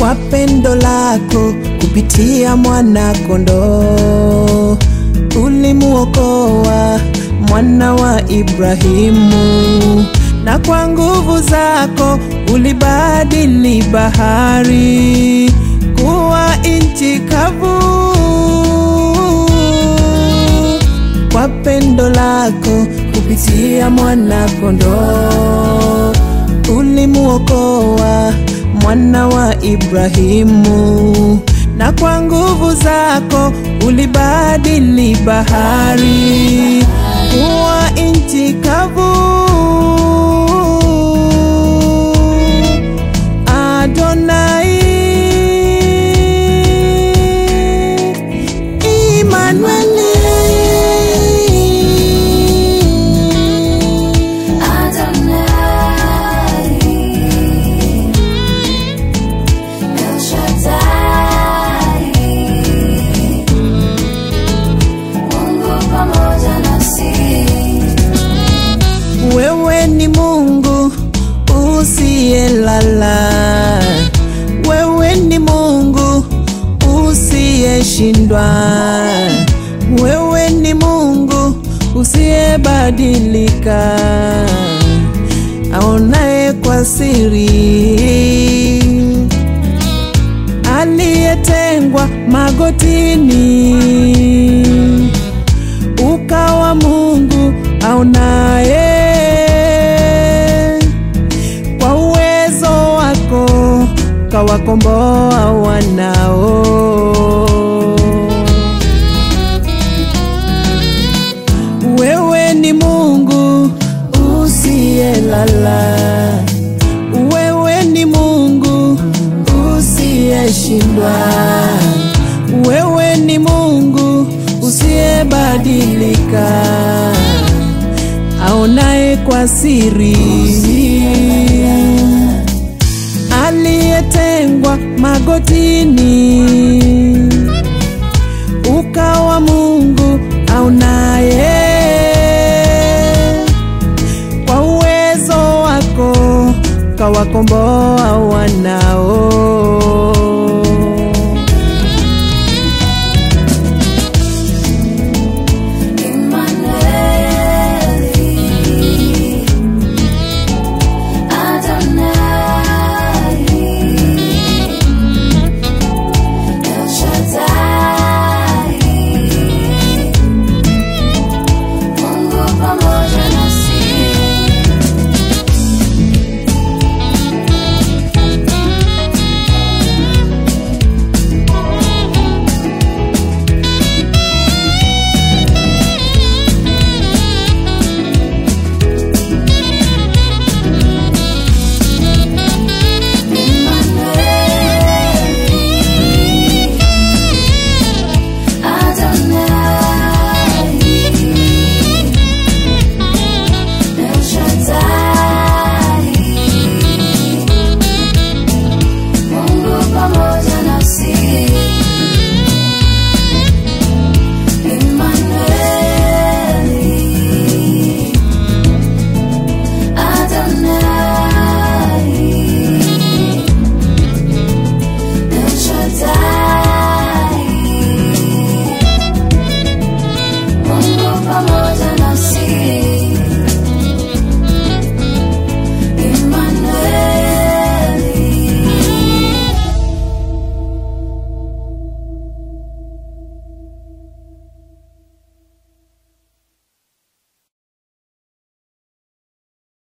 kwa pendo lako kupitia mwana kondoo ulimuokoa mwana wa Ibrahimu, na kwa nguvu zako ulibadili bahari kuwa nchi kavu. Kwa pendo lako kupitia mwana kondoo ulimuokoa mwana wa Ibrahimu, na kwa nguvu zako ulibadili bahari kuwa nchi kavu. Adonai, Immanueli. Adonai, El Shaddai, Mungu pamoja nasi. Wewe ni Mungu usiyelala, wewe ni Mungu usiyeshindwa, wewe ni Mungu usiyebadilika, aonaye kwa siri, aliyetengwa magotini ukawa Mungu aonaye kwa uwezo wako kawakomboa wanao. Wewe ni Mungu usiyelala, wewe ni Mungu usiyeshindwa, wewe ni Mungu usiyebadilika, aonaye kwa siri, aliyetengwa magotini, ukawa Mungu aonaye kwa uwezo wako kawakomboa wanao.